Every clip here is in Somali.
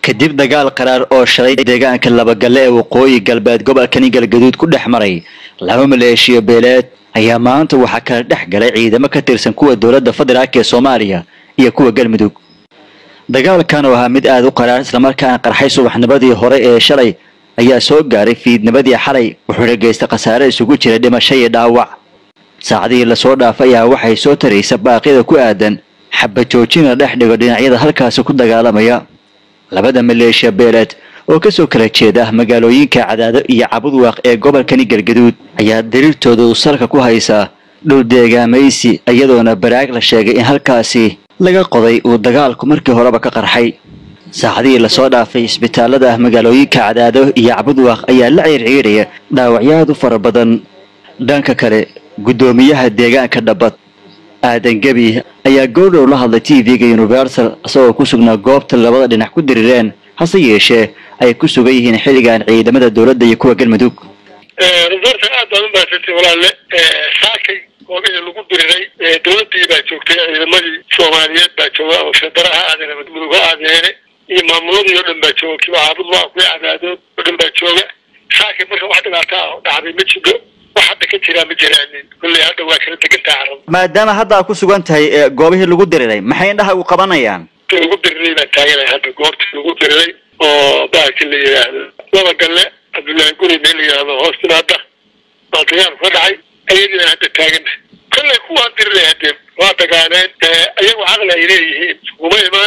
kadib dagaal qaraar oo shalay deegaanka labagalle ee waqooyi galbeed gobolkani galgaduud ku dhex maray laba maleeshiyo beeleed ayaa maanta waxaa kala dhex galay ciidamo ka tirsan kuwa dowladda federaalk ee soomaaliya iyo kuwa galmudug dagaalkan oo ahaa mid aada u qaraar islamarkaana qarxay subaxnimadii hore ee shalay ayaa soo gaaray fiidnimadii xalay wuxuuna geystay khasaare isugu jira dhimasho iyo dhaawac saacadihii lasoo dhaafay ayaa waxay soo taraysa baaqyada ku aadan xabajoojin la dhex dhigo dhinacyada halkaasi ku dagaalamaya labada maleeshiya beeleed oo kasoo kala jeeda magaalooyinka cadaado iyo cabudwaaq ee gobolkani galgaduud ayaa dariirtooda uu salka ku haysaa dhul deegaamaysi iyadoona baraag la sheegay in halkaasi laga qoday uu dagaalku markii horeba ka qarxay saacadihii lasoo dhaafay isbitaalada magaalooyinka cadaado iyo cabudwaaq ayaa la ciirciiraya dhaawacyaad u fara badan dhanka kale guddoomiyaha deegaanka dhabad aadan gebi ayaa goordhow la hadlay t v-ga universal isagoo ku sugnaa goobta labada dhinac ku dirireen hase yeeshee ay ku sugan yihiin xilligan ciidamada dowladda iyo kuwa galmudug resorta aad baad umahadsantay walaalle saakay goobihii lagu diriray dowladii baa joogtay ciidamadii soomaaliyeed baa jooga oo federa ha aadeen mudug ha aadeene iyo maamuladii oo dhan baa jooga kiba caabudwaa kuwa cadaadood oo dhan baa jooga saakay marka wax dhibaato ah oo dhacday ma jiro wax hadda ka jiraa ma jiraanin kolley hadda waa kala degantaha carab maadaama hadda aad ku sugan tahay goobihii lagu diriray maxay indhaha u qabanayaan lagu diriray baan taaganahay hadda goobtii lagu diriray oo baaki la yidhaahdo laba galle cabdullaahi guri meel la yidhaahdo hoos timaada baa dagaalku ka dhacay ayadii baan hadda taagana kolley kuwaan diriray hadee waa dagaaleen ayagu caqli ay leeyihiin iskuma imaan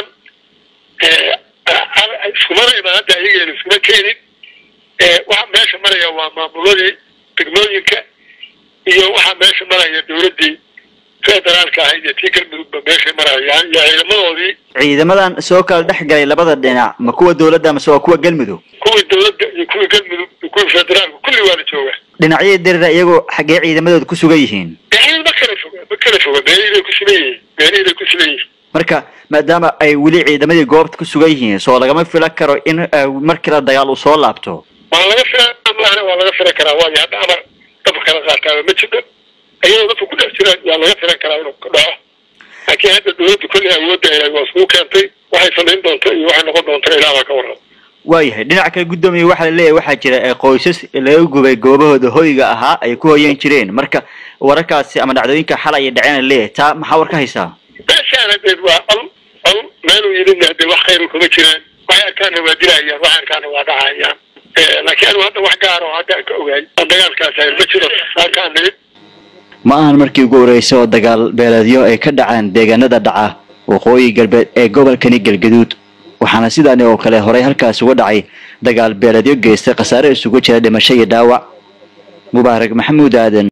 iskumana imaan hadda ayageena iskuma keenin waxa meesha maraya waa maamuladii degmooyinka iyo waxaa meesha maraya dowladdii federaalka ahayd iyo tii galmudugba meeshay marayaan iyo ciidamadoodii ciidamadan soo kala dhex galay labada dhinac ma kuwa dowladda mase waa kuwa galmudug kuwii dowladda iyo kuwii galmudug iyo kuwii federaalka kulli waa la jooga dhinacyadii dirira iyagoo xaggee ciidamadooda ku sugan yihiin ciidan ma kala foga ma kala foga meelihii bay ku sugan yihiin meelihii bay ku sugan yihiin marka maadaama ay weli ciidamadii goobta ku sugan yihiin soo lagama filan karo in markii la dagaal uu soo laabto waa laga filan maahna waa laga filan karaa waayo hadda amar dabka kala qaataaba ma jiro ayadoo dadka ku dhex jiraan waa laga filan karaa inuu ka dhaco laakiin hadda dowladda kolley awoodda ilahay waa iskugu keentay waxay samayn doonto iyo waxay noqon doonto ilaa baa ka warrama waayahay dhinaca kale guddoomiya waxaa laleeyahay waxaa jira qoysas laga gubay goobahooda hoyga ahaa ay ku hoyan jireen marka wararkaasi ama dhacdooyinka xalay ay dhaceen laleeyahay taa maxaa war ka haysaa meeshaan hadeed waa col col meeluu yidhina hadee wax khayru kama jiraan waxay arkaana waa dilayaan waxay arkaana waa dhacayaan laakiin anigu hadda wax gaar oo hadda ka ogaay dagaalkaas ma jiro saakaan nimid ma ahan markii ugu horreysay oo dagaal beeleedyo ay ka dhacaan deegaanada dhaca waqooyi galbeed ee gobolkani galgaduud waxaana sidaani oo kale horay halkaas uga dhacay dagaal beeleedyo geystay khasaare isugu jira dhimasho iyo dhaawac mubaarak maxamuud aadan